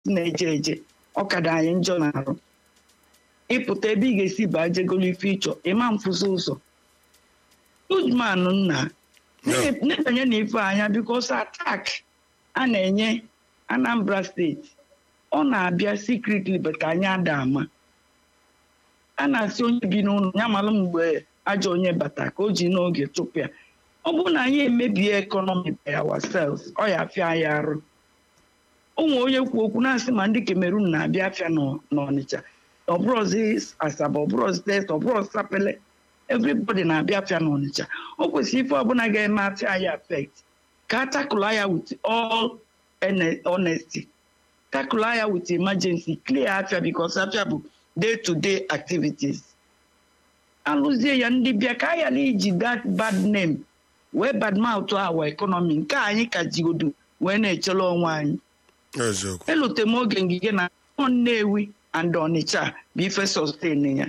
na-eje eje ọkada anyị njọ na-arụ ịpụta ebe ị ga-esi baa jegolo ife ịchọ ịma mfụzi ụzọ Ujman nna na-ebanye na ife anya bikos atak a na-enye Anambra steeti ọ na-abịa secretly bata anyị ada ama a na-asị onye bi n'ụlọ ya malụ mgbe ajọ onye bata ka o ji n'oge chụpụ ya ọ bụrụ na anyị emebie ekọnọmi by ourselves ọ ya afịa anyị arụ ụmụ onye kwu okwu na-asị ma ndị Cameroon na-abịa afịa n'Ọnịcha ọbụrụzi Asaba ọbụrụzi Delta ọbụrụzi Sapele everybody na-abịa afịa n'Ọnịcha o kwesịrị ife ọbụla ga-eme afịa anyị affect ka a takụla ya with all honesty takụla ya with emergency clear afịa because afịa bụ day to day activities alụzie ya ndị bịa ka a ghara iji that bad name wee badmouth our economy nke anyị ka jigodo wee na-echele onwe anyị elute m oge ngige na Nnewi and Ọnịcha bụ ife sustain ya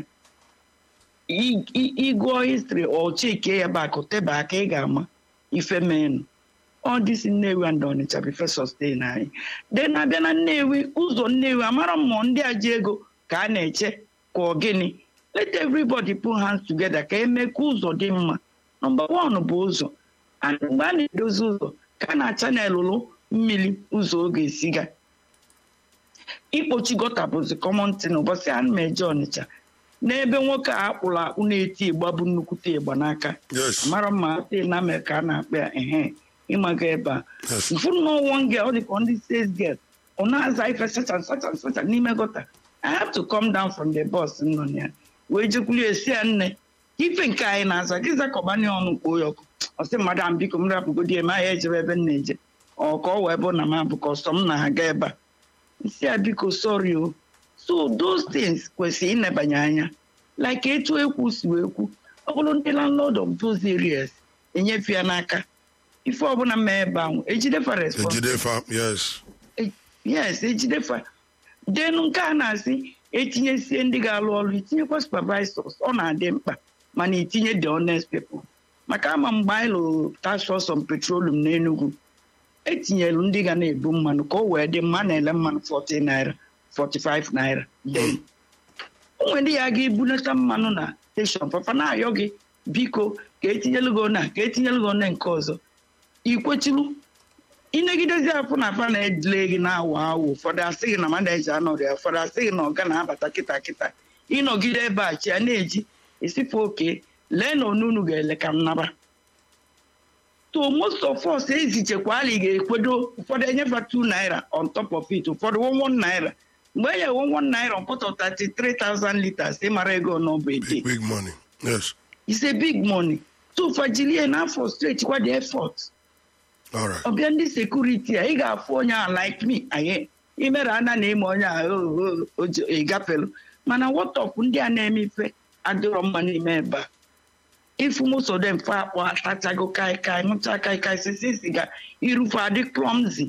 ịgụọ histri ọchike ya bakụ teba aka ị ga-ama ife menụ ọ dịsi Nnewi and Ọnịcha bụ ife sustain anyị de na-abịa na Nnewi ụzọ Nnewi amara mmụọ ndị a ji ego ka a na-eche ka ọ gịnị let everybody put hands together ka eme ka ụzọ dị mma nọmba wan bụ ụzọ mgbe a na-edozi ụzọ ka a na-achanelụlụ mmiri ụzọ oge esiga ikpochi gọta bụzi kọmọn tin ụbọchị a ma eje Ọnịcha n'ebe nwoke a akpụrụ akpụ na-eti ịgba bụ nnukwute ịgba n'aka mara mma na ame ka a na-akpa ya ehe ịmaga ebe a mfụrụ n'ọnwọ nge ọ dịka ndị sales girl ọ na-aza ife sacha sacha sacha n'ime gọta I have to come down from the bus nọ ya wee jekwuli esi ya nne ife nke anyị na-aza gị zakọbanye ọnụ kpoo ya ọkụ ọsị mmadụ ahụ biko m rapụgodi eme ahịa ejebe ebe m na-eje ọ ka ọ wee bụ na m abụ ka ọsọ m na-aga ebe a nsị ya biko sorry o so those things kwesịrị ịnebanye anya like etu ekwu si wee kwu ọ bụrụ ndị landlord of those areas enyefe ya n'aka ife ọbụla mee ebe ahụ ejidefa Ejidefa, yes. yes ejidefa denu nke a na-asị etinyesie ndị ga-alụ ọrụ itinyekwa supervisors ọ na-adị mkpa mana itinye the honest people maka ama mgbe anyị lụrụ task force on petroleum n'Enugu etinyelu ndị ga na-ebu mmanụ ka o wee dị mma na-ele mmanụ 40 naira 45 naira then onwe ndị ya ga-ebunata mmanụ na steshọn papa na-ayọ gị biko ka etinyelu gị na ka etinyelu gị one nke ọzọ ikwechilu ịnegidezi afọ na afa na-edile gị na-awa awụ ụfọdụ asị gị na mmadụ eji anọrị ya ụfọdụ asị gị na ọga na-abata kịta kịta ịnọgide ebe a chi ya na-eji esife oke lee na onunu ga-ele ka nnaba to most of us ezichekwa ali ga-ekwedo ụfọdụ enyefa 2 naira on top of it ụfọdụ 11 naira mgbe e nyere 11 naira on pot of 33,000 liters ịmara ego n'ọbụ ede Big money. Yes. it's a big money so fajilie na afọ straight kwa the effort All right. ọbịa ndị sekuriti a ị ga-afụ onye a like me anyị imere ana na ime onye a ịgafelu mana wọtọpụ ndị a na-eme ife adịrọ mma n'ime ebe a ifu mosodem fe akpọ atachago kaikai ṅụcha kaikai sisi siga irufe adị clumsy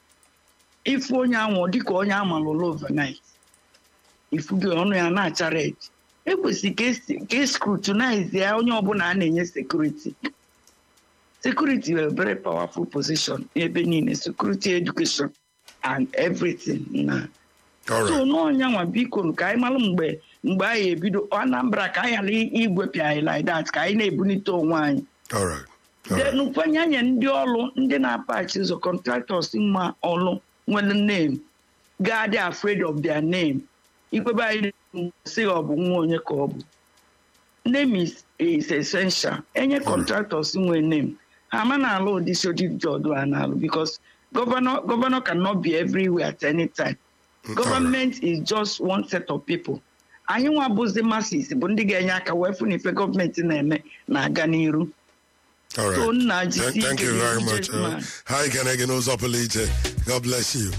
ifu onye anwụ dịka onye amalụlụ overnight ifu gị ọnụ ya na-acha red ekwesịrị ka escrutinize ya onye ọbụla a na-enye sekuriti security were very powerful position ebe niile security education and everything na All so right. n'ọnyanwa biko ka anyị malụ mgbe mgbe anyị ebido Anambra ka anyị ghara igwepịa anyị like that ka anyị na-ebunite onwe anyị All right. All right. then kwenye anya ndị ọrụ ndị na-apachi ụzọ contractors mma ọrụ nwere name ga-adị afraid of their name ikwebe anyị si ọ bụ nwa onye ka ọ bụ name is, is essential enye contractors nwe name ha ama na-alụ ụdị sodi jọdụ a na-alụ because governor governor cannot be everywhere at any time government is just one set of people anyị nwa bụzi masses bụ ndị ga-enye aka wee fụ na ife gọọmenti na-eme na-aga n'iru All So, right. nna Thank, jisie thank ike you very na much. Uh, gentleman. hi, Kenegen Ozopelite. God bless you.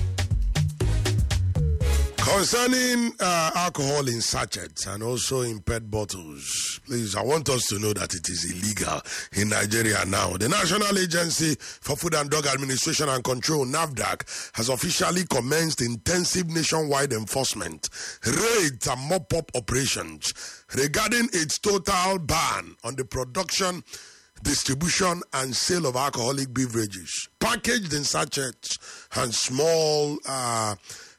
Concerning uh, alcohol in sachets and also in PET bottles, please, I want us to know that it is illegal in Nigeria now. The National Agency for Food and Drug Administration and Control, NAVDAC, has officially commenced intensive nationwide enforcement, raids, and mop up operations regarding its total ban on the production distribution and sale of alcoholic beverages packaged in sachets and small uh,